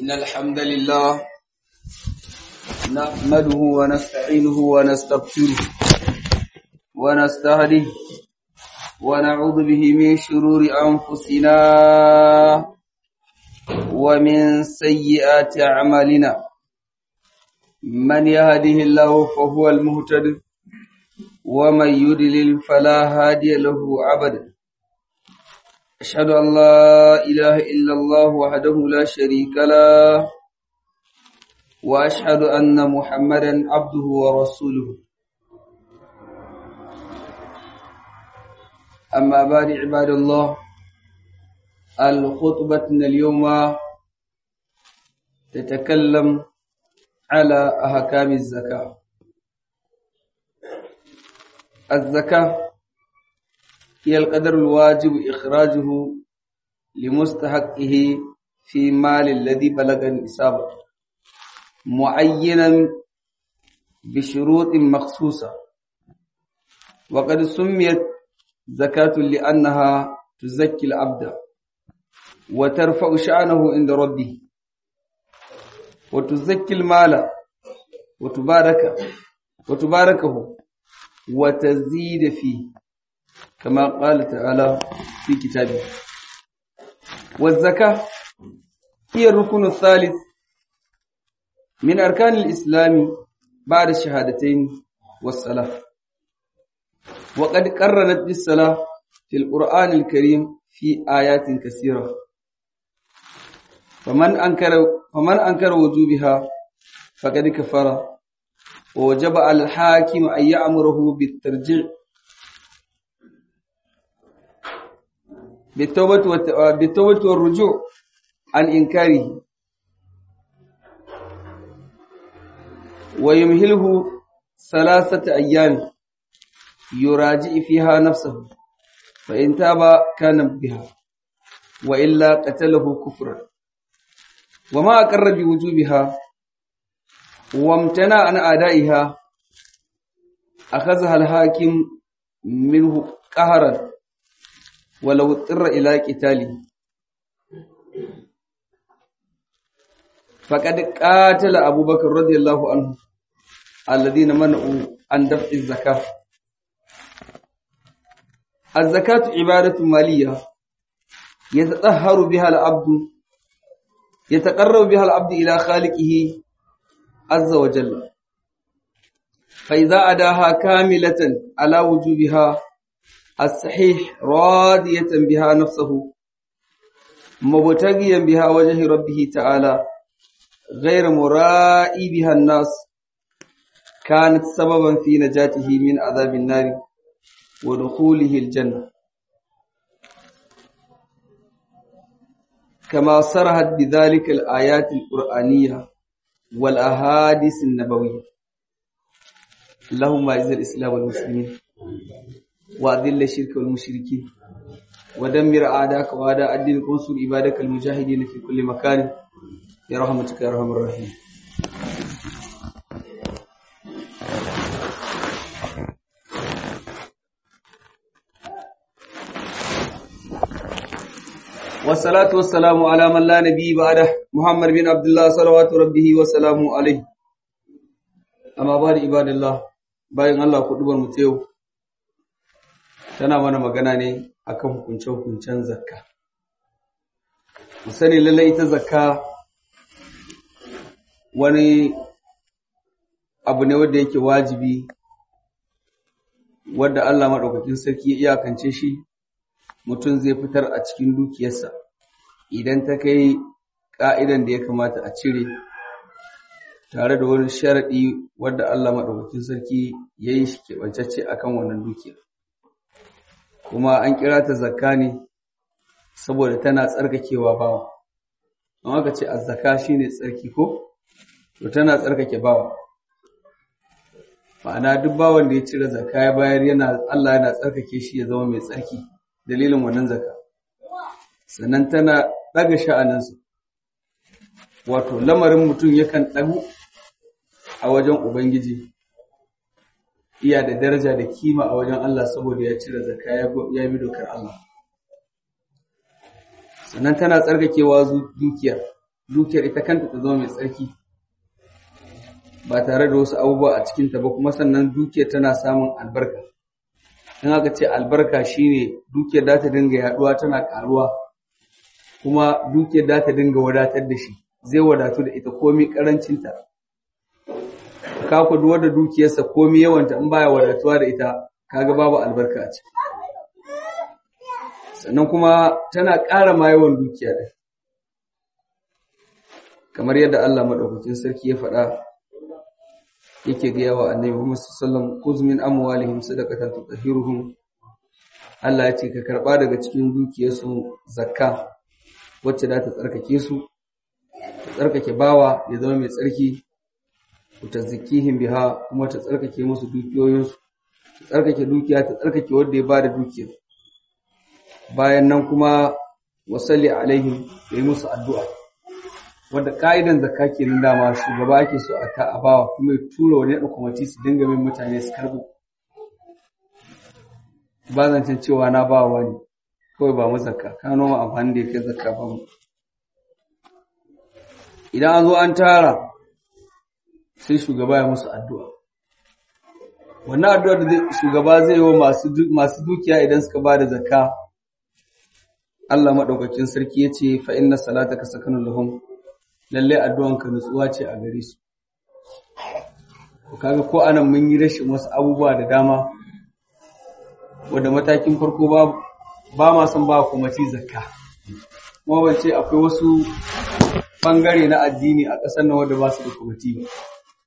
إن الحمد لله نحمده ونستعينه ونستغفره ونستهديه ونعوذ به من شرور أنفسنا ومن سيئات أعمالنا من يهده الله فهو المهتد ومن يضلل فلا هادي له أبدا أشهد أن لا إله إلا الله وحده لا شريك له وأشهد أن محمدا عبده ورسوله أما بعد عباد الله الخطبة اليوم تتكلم على أحكام الزكاة الزكاة هي القدر الواجب إخراجه لمستحقه في مال الذي بلغ النصاب معينا بشروط مخصوصة وقد سميت زكاة لأنها تزكي العبد وترفع شأنه عند ربه وتزكي المال وتبارك وتباركه وتزيد فيه كما قال تعالى في كتابه والزكاة هي الركن الثالث من أركان الإسلام بعد الشهادتين والصلاة وقد قرنت بالصلاة في القرآن الكريم في آيات كثيرة فمن أنكر فمن أنكر وجوبها فقد كفر ووجب على الحاكم أن يأمره بالترجيع بالتوبة بالتوبة والرجوع عن إنكاره ويمهله ثلاثة أيام يراجع فيها نفسه فإن تاب كان بها وإلا قتله كفرا وما أقر بوجوبها وامتنع عن أدائها أخذها الحاكم منه قهرا ولو اضطر إلى قتاله فقد قاتل أبو بكر رضي الله عنه الذين منعوا عن دفع الزكاة الزكاة عبادة مالية يتطهر بها العبد يتقرب بها العبد إلى خالقه عز وجل فإذا أداها كاملة على وجوبها الصحيح راضية بها نفسه مبتغيا بها وجه ربه تعالى غير مرائي بها الناس كانت سببا في نجاته من عذاب النار ودخوله الجنة كما صرحت بذلك الآيات القرآنية والأحاديث النبوية اللهم أعز الإسلام والمسلمين وأذل الشرك والمشركين ودمر أعداءك وأعداء الدين وانصر عبادك المجاهدين في كل مكان برحمتك يا أرحم الراحمين والصلاة والسلام على من لا نبي بعده محمد بن عبد الله صلوات ربه وسلامه عليه أما بعد عباد الله bayan Allah kudubar mu yau tana mana magana ne akan hukunce-hukuncen zakka mu sani lallai ita zakka wani abu ne wanda yake wajibi wadda Allah maɗaukakin sarki ya iyakance shi mutum zai fitar a cikin dukiyarsa idan ta kai ƙa'idan da ya kamata a cire tare da wani sharaɗi wadda Allah maɗaukakin sarki ya yi shi keɓancacce a kan wannan dukiyar kuma an kira ta zakka ne saboda tana tsarkakewa bawa don haka ce azzaka shi ne tsarki ko to tana tsarkake bawa ma'ana duk bawan da ya cire zakka ya bayar yana Allah yana tsarkake shi ya zama mai tsarki dalilin wannan zakka sannan tana ɗaga sha'aninsa wato lamarin mutum yakan ɗagu a wajen Ubangiji iya da daraja da kima a wajen Allah saboda ya cire zakka ya bi dokar Allah sannan tana tsarkakewa dukiyar dukiyar ita kanta ta zama mai tsarki ba tare da wasu abubuwa a cikinta ba kuma sannan dukiyar tana samun albarka in aka ce albarka shine dukiyar da ta dinga yaduwa tana karuwa kuma dukiyar da ta dinga wadatar da shi zai wadatu da ita komi karancinta ka ku duwar da dukiyarsa komi yawanta in baya wadatuwa da ita kaga babu albarka a ciki sannan kuma tana ƙara ma yawan dukiya da kamar yadda Allah madaukakin sarki ya faɗa yake ga yawa annabi Muhammad sallallahu alaihi wasallam kuzmin amwalihim sadaqatan tutahhiruhum Allah ya ce ka karba daga cikin dukiyarsu zakka wacce za ta tsarkake su ta tsarkake bawa ya zama mai tsarki ta zakihim biha kuma ta tsarkake musu dukiyoyinsu ta tsarkake dukiya ta tsarkake wanda ya bada dukiyar bayan nan kuma wasalli alaihim ya yi musu addu'a wanda ka'idan zakka kenan dama shugaba ake so a ta abawa kuma ya tura wani da kwamiti su dinga min mutane su karbo ba zancen cewa na ba wani kawai ba mu zakka ka noma amfani da ya kai zakka ba mu idan an zo an tara sai shugaba ya musu addu'a wannan addu'ar da shugaba zai yi wa masu dukiya idan suka ba da zakka Allah maɗaukakin sarki ya ce fa inna salataka sakanun lahum lalle addu'anka nutsuwa ce a gare su kaga ko anan mun yi rashin wasu abubuwa da dama wanda matakin farko ba ba ma son ba kuma ci zakka kuma ban ce akwai wasu bangare na addini a ƙasar nan wanda ba su da kwamiti ba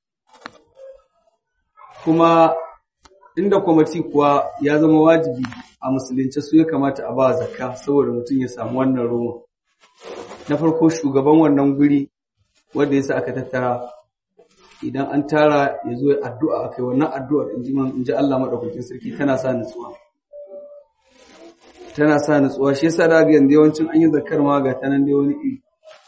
kuma inda kwamiti kuwa ya zama wajibi a musulunci su ya kamata a ba zakka saboda mutum ya samu wannan roma na farko shugaban wannan guri wanda ya sa aka tattara idan an tara ya zo addu'a akai wannan addu'ar in ji Allah maɗaukakin sarki tana sa nutsuwa tana sa nutsuwa shi yasa da ga yanzu yawancin an yi zakkar ma ga tanan dai wani iri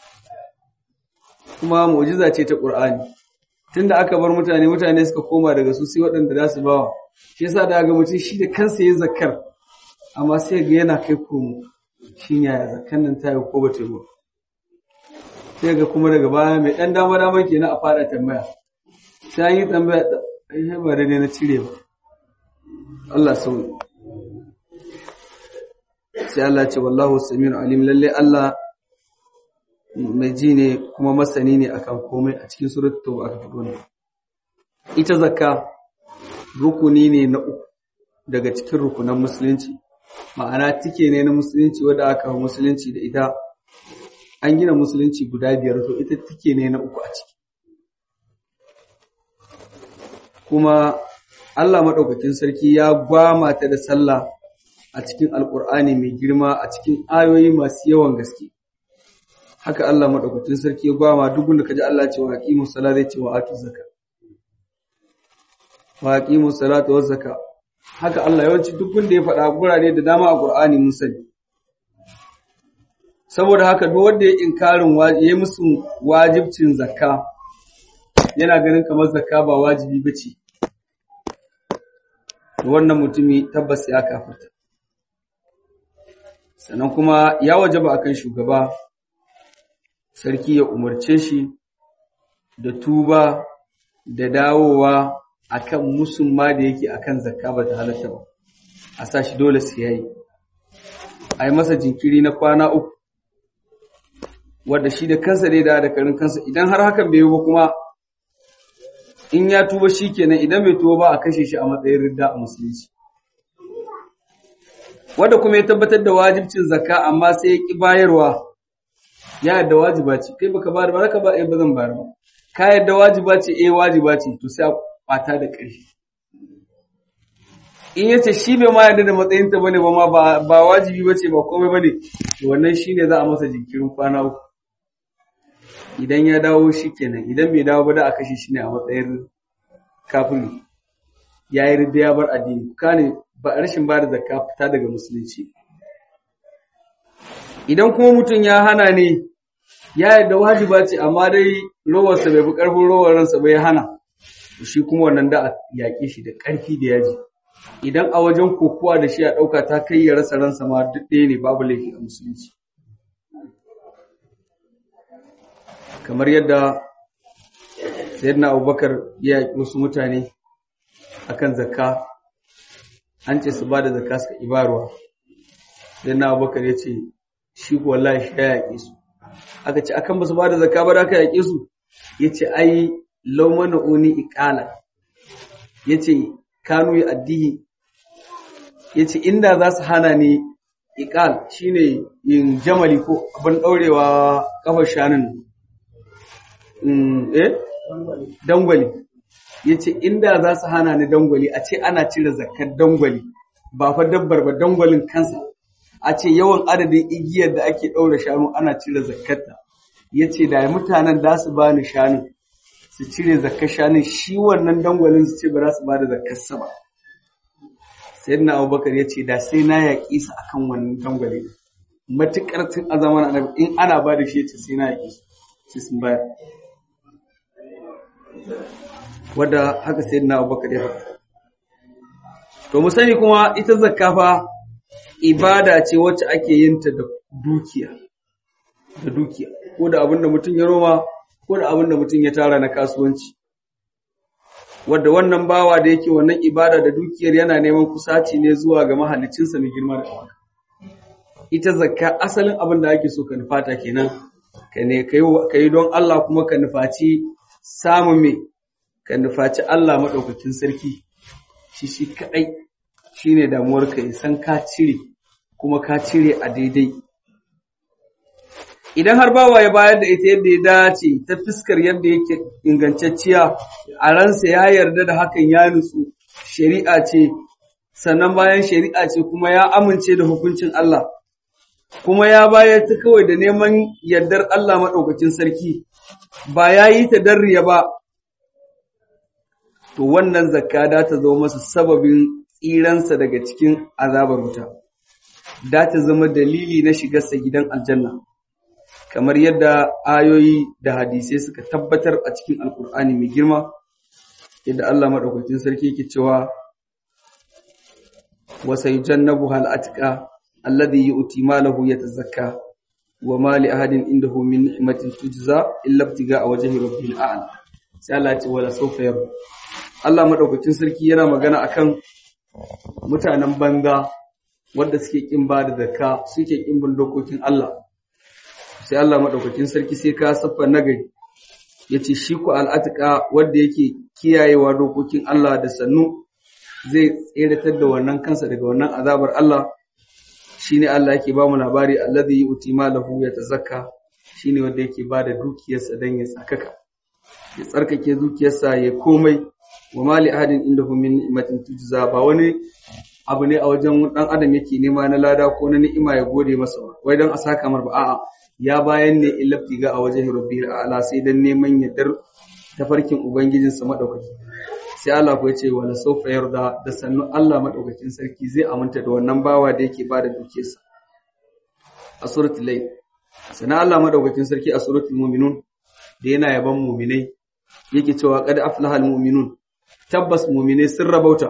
kuma mu'jiza ce ta Qur'ani tunda aka bar mutane mutane suka koma daga su sai waɗanda za su bawa shi yasa da ga mutum shi da kansa yayin zakkar amma sai ga yana kai komo shin yaya zakkan nan ta yi ko bata yi ba sai ga kuma daga baya mai ɗan dama dama kenan a fara tambaya sai an yi tambaya ai ba da ne na cire ba Allah sauyi sai Allah ce wallahu samiu alim lalle Allah mai ji ne kuma masani ne akan komai a cikin suratul tauba aka fito ne ita zakka rukuni ne na uku daga cikin rukunan musulunci ma'ana tike ne na musulunci wanda aka musulunci da ita an gina musulunci guda biyar to ita tike ne na uku a ciki kuma Allah maɗaukakin sarki ya gwama ta da sallah a cikin alƙur'ani mai girma a cikin ayoyi masu yawan gaske haka Allah maɗaukakin sarki ya gwama duk wanda kaji Allah ce wa aqimu salata zai ce wa atu zakka wa aqimu salata wa zakka haka Allah yawanci duk wanda ya faɗa gurare da dama a Qur'ani mun sani saboda haka duk wanda ya inkarin ya musu wajibcin zakka yana ganin kamar zakka ba wajibi bace wannan mutumi tabbas ya kafirta sannan kuma ya wajaba akan shugaba sarki ya umarce shi da tuba da dawowa akan musulma da yake akan zakka ba ta halatta ba a sa shi dole sai yayi a yi masa jinkiri na kwana uku wadda shi da kansa dai da da karin kansa idan har hakan bai yi ba kuma in ya tuba shi kenan idan bai tuba ba a kashe shi a matsayin ridda a musulunci wadda kuma ya tabbatar da wajibcin zakka amma sai ya ki bayarwa ya yadda wajiba ce kai baka bayar ba ka ba eh ba zan bayar ba ka yadda wajiba ce eh wajiba ce to sai a kwata da ƙarfi in yace shi bai ma yarda da matsayin ta bane ba ma ba wajibi bace ba komai bane to wannan shine za a masa jinkirin kwana uku idan ya dawo shi kenan idan bai dawo ba da a kashe shi ne a matsayin kafiri ya yi ridda ya bar addini kane ba rashin ba da zakka fita daga musulunci idan kuma mutum ya hana ne ya yarda wajiba ce amma dai rowarsa bai fi ƙarfin rowar ransa bai hana shi kuma wannan da a yaƙe shi da ƙarfi da yaji idan a wajen kokowa da shi a ɗauka ta kai ya rasa ransa ma duk ɗaya ne babu laifi a musulunci kamar yadda sayyidina abubakar ya yaƙi wasu mutane akan zakka an ce su ba da zakka suka ibarwa sayyidina abubakar ya ce shi ko wallahi shi ya yaƙe su aka ce akan ba su ba da zakka ba da aka yaƙe su ya ce ai laumana uni iƙala ya ce kanu ya addihi ya ce inda za su hana ni iƙal shi ne yin jamali ko abin ɗaurewa ƙafar shanun eh dangwali ya ce inda za su hana ni dangwali a ce ana cire zakar dangwali ba fa dabbar ba dangwalin kansa a ce yawan adadin igiyar da ake ɗaura shanu ana cire zakarta ya ce da mutanen da su ba ni shanun su cire zakar shanun shi wannan dangwalin su ce ba za su ba da zakarsa ba sayyidina abubakar ya ce da sai na yaƙi su akan wannan dangwale matuƙar tun a zaman annabi in ana ba da shi ya ce sai na yaƙi su sai sun bayar wadda haka sayyidina abubakar ya faɗa to mu sani kuma ita zakka fa ibada ce wacce ake yin ta da dukiya da dukiya ko da abin da mutum ya noma ko da abin da mutum ya tara na kasuwanci wadda wannan bawa da yake wannan ibada da dukiyar yana neman kusaci ne zuwa ga mahalicinsa mai girma da ɗaukaka. Ita zakka asalin abin da ake so ka nufata kenan, ka ne ka yi don Allah kuma ka nufaci samun me, ka nufaci Allah maɗaukakin sarki, shi shi kaɗai shi ne damuwar ka yi san ka cire kuma ka cire a daidai. Idan har bawa ya bayar da ita yadda ya dace ta fiskar yadda yake ingantacciya a ransa ya yarda da hakan ya nutsu shari'a ce sannan bayan shari'a ce kuma ya amince da hukuncin Allah kuma ya bayar ta kawai da neman yardar Allah maɗaukacin sarki ba ya yi ta darriya ba to wannan zakka da ta zo masa sababin tsiransa daga cikin azabar wuta da ta zama dalili na shigarsa gidan aljanna kamar yadda ayoyi da hadisai suka tabbatar a cikin alkur'ani mai girma yadda Allah maɗaukakin sarki yake cewa wa sayujannabu hal atqa alladhi yu'ti malahu yatazakka wa ma li ahadin indahu min ni'matin tujza illa ibtiga wajhi rabbil a'la sai Allah ya ce wala sawfa yarda Allah maɗaukakin sarki yana magana akan mutanen banza wanda suke kin ba da zakka suke kin bin dokokin Allah sai Allah maɗaukakin sarki sai ka saffa nagari ya ce shi ku al'atika wadda yake kiyayewa dokokin Allah da sannu zai tseratar da wannan kansa daga wannan azabar Allah shi ne Allah yake ba mu labari alladhi yu'ti malahu yatazakka shi ne wanda yake ba da dukiyarsa don ya tsakaka ya tsarkake dukiyarsa ya komai wa mali ahadin indahu min ni'matin tujza ba wani abu ne a wajen dan adam yake nema na lada ko na ni'ima ya gode masa wai dan a saka mar ba a'a ya bayan ne illafti ga a wajen rabbil a'la sai dan neman yardar tafarkin ubangijinsa madaukaki sai Allah ko yace wala sawfa yarda da sannu Allah madaukakin sarki zai aminta da wannan bawa da yake bada dukiyarsa a suratul layl sana Allah madaukakin sarki a suratul mu'minun da yana yaban mu'minai yake cewa qad aflahal mu'minun tabbas mu'minai sun rabauta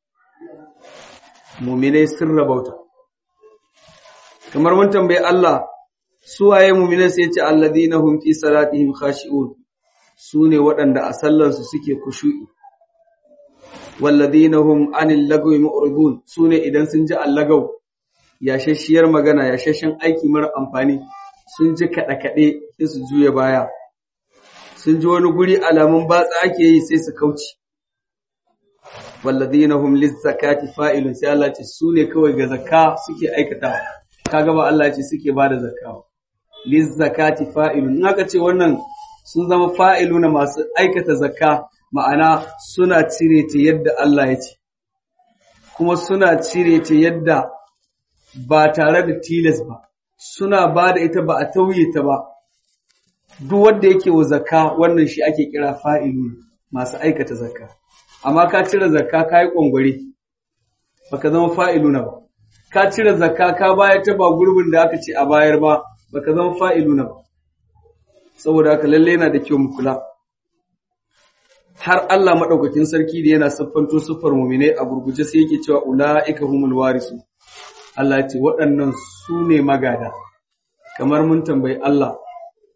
mu'minai sun rabauta kamar mun tambayi Allah suwaye mu'minai sai ce alladina hum fi salatihim khashi'un sune waɗanda a sallansu suke kushu'i walladina hum anil lagwi mu'ridun sune idan sun ji allagaw yashashiyar magana yashashin aiki mara amfani sun ji kada kade sai su juya baya sun ji wani guri alamun batsa ake yi sai su kauce walladina hum lizzakati fa'ilun sai Allah ce sune kawai ga zakka suke aikata kaga ba Allah ce suke bada zakka lizzakati fa'ilun in aka ce wannan sun zama fa'iluna masu aikata zakka ma'ana suna cire ta yadda Allah ya ce kuma suna cire ta yadda ba tare da tilas ba suna ba da ita ba a tauye ta ba duk wanda yake wa zakka wannan shi ake kira fa'ilun masu aikata zakka amma ka cire zakka ka yi ƙwangware baka zama fa'iluna ba ka cire zakka ka bayar ta ba gurbin da aka ce a bayar ba baka zama fa'iluna ba saboda haka lalle yana da kyau mu kula har Allah madaukakin sarki da yana siffanto siffar mu'mine a gurguje sai yake cewa ulaika humul warisu Allah ya ce waɗannan su ne magada kamar mun tambayi Allah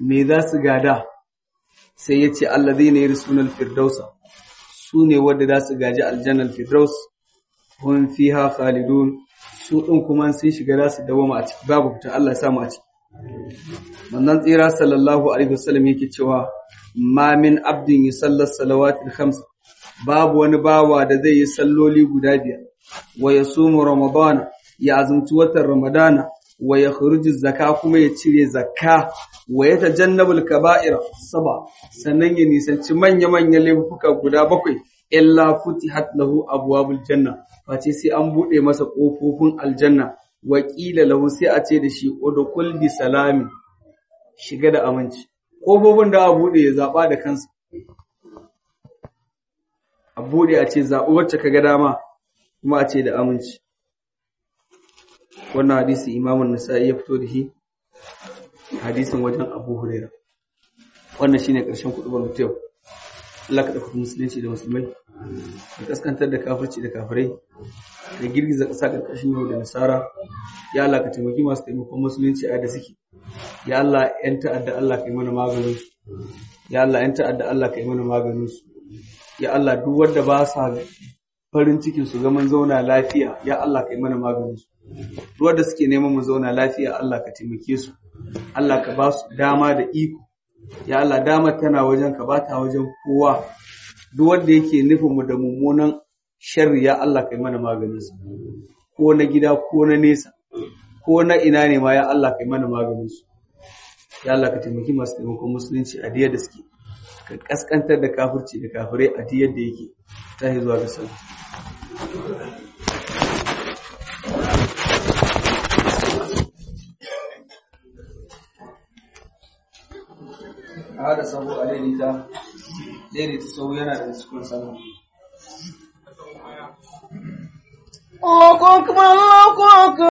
me za su gada sai ya ce allazina yarsuna al-firdausa su ne wadda za su gaji aljannar firdaus hum fiha khalidun su ɗin kuma sun shiga za su dawoma a ciki babu fita Allah ya samu a ciki manzon tsira sallallahu alaihi wasallam yake cewa ma min abdin yusalli salawatil khams babu wani bawa da zai yi salloli guda biyar wa yasumu ramadana ya azumci watan ramadana wa ya khuruju zakka kuma ya cire zakka wa ya tajannabul kaba'ira saba sannan ya nisanci manya manyan laifuka guda bakwai illa futihat lahu abwabul janna face sai an bude masa kofofin aljanna wa qila lahu sai a ce da shi udkhul bi salamin shiga da aminci kofofin da a bude ya zaba da kansa a bude a ce zaɓi wacce kaga dama kuma a ce da aminci wannan hadisi imamun nasa'i ya fito da shi hadisin wajen abu huraira wannan shine ƙarshen kuɗubar mutum Allah ka ɗauka musulunci da musulmai da kaskantar da kafirci da kafirai da girgiza ƙasa ƙarƙashin yau da nasara ya Allah ka taimaki masu taimakon musulunci a da suke ya Allah ‘yan ta'adda Allah ka yi mana maganin su ya Allah ‘yan ta'adda Allah ka yi mana maganin su ya Allah duk wanda ba sa farin cikin su zaman zauna lafiya ya Allah ka yi mana maganin su duk wanda suke neman mu zauna lafiya Allah ka taimake su Allah ka ba su dama da iko ya Allah dama tana wajen ka ba ta wajen kowa duk wanda yake nufin mu da mummunan sharri ya Allah ka yi mana maganin su ko na gida ko na nesa ko na ina ne ma ya Allah ka yi mana maganin su ya Allah ka taimaki masu taimakon musulunci a diyar da suke ka kaskantar da kafirci da kafirai a diyar da yake ta zuwa ga sauki a haɗa sabo a daidaita daidaita sau yana da cikin sallah الله أكبر الله أكبر